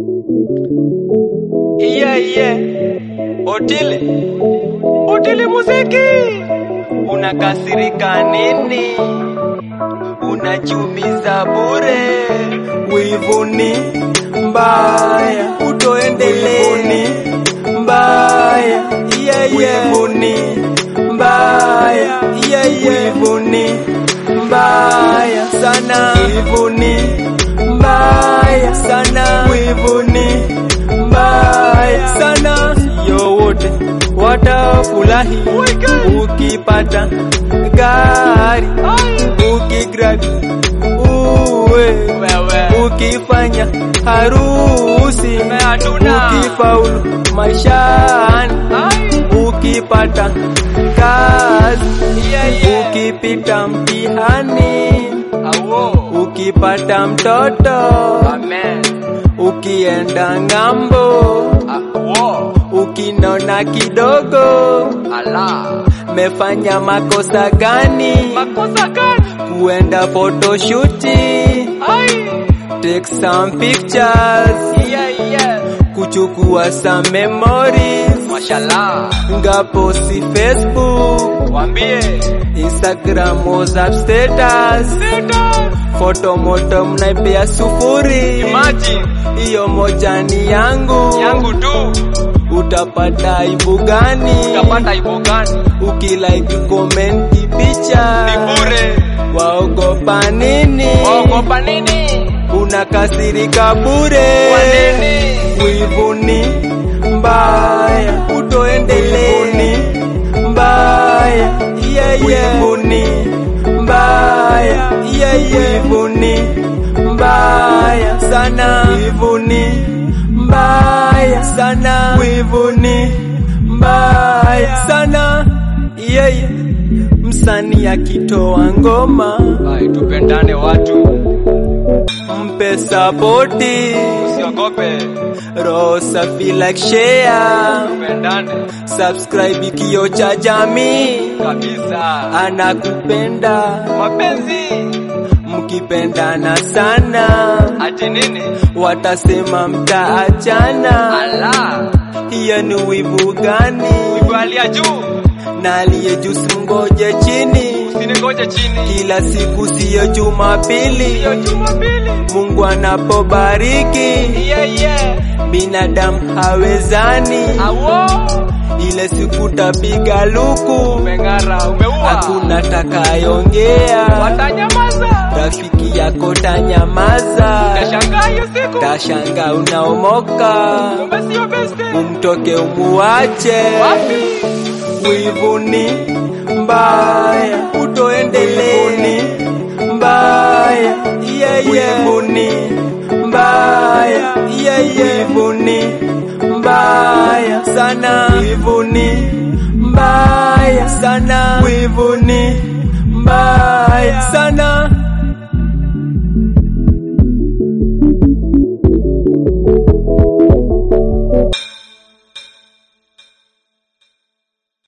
Iye iye, Otile, Otile muziki, unakasirika nini? Unachumiza bure, wivuni mbaya, utoendeleni mbaya, iye iye, wivuni mbaya, iye iye, wivuni mbaya sana, wivuni mbaya sana, wivuni mbaya sana, sio wote watafurahi ukipata gari, ukigrabi uwe ukifanya harusi, ukifaulu maishani, ukipata kazi, ukipita mtihani, ukipata mtoto, ukienda ng'ambo, ukinona kidogo, mefanya makosa gani? Kuenda photoshooti, take some pictures, kuchukua some memories, ngaposi Facebook, Wambie Instagram, WhatsApp status, foto moto mnaipea sufuri, imagine hiyo moja ni yangu, yangu tu utapata aibu gani? utapata ibo gani? Ukilike comment picha Ni bure. waogopa nini? Waogopa nini? Unakasirika bure Kwa nini? Wivuni mbaya, utoendeleni mbaya, yeah, yeah. Wivuni mbaya, yeah, yeah. Wivuni mbaya sana, wivuni mbaya sana, wivuni mbaya sana, yeah, yeah. Msanii akitoa ngoma Ai, tupendane watu, mpe sapoti, usiogope, roho safi like share tupendane subscribe kio cha jamii kabisa. anakupenda Mapenzi mkipendana sana ati nini? watasema mtaachana Ala, hiyo ni wivu gani ivalia juu, na aliye juu simngoje chini usiningoje chini. kila siku siyo jumapili Hiyo Jumapili, mungu anapobariki yeah, yeah. binadamu hawezani Awo, ile siku tapiga luku umeng'ara, umeua, hakuna takayongea watanyamaza, rafiki yako tanyamaza, tashangaa hiyo siku, tashanga unaomoka, kumbe sio beste. umtoke umuache. Wapi? Wivuni mbaya, utoendeleni mbaya, yeah, yeah. Wivuni mbaya, yeah, yeah. Wivuni mbaya sana, wivuni mbaya sana, wivuni mbaya sana.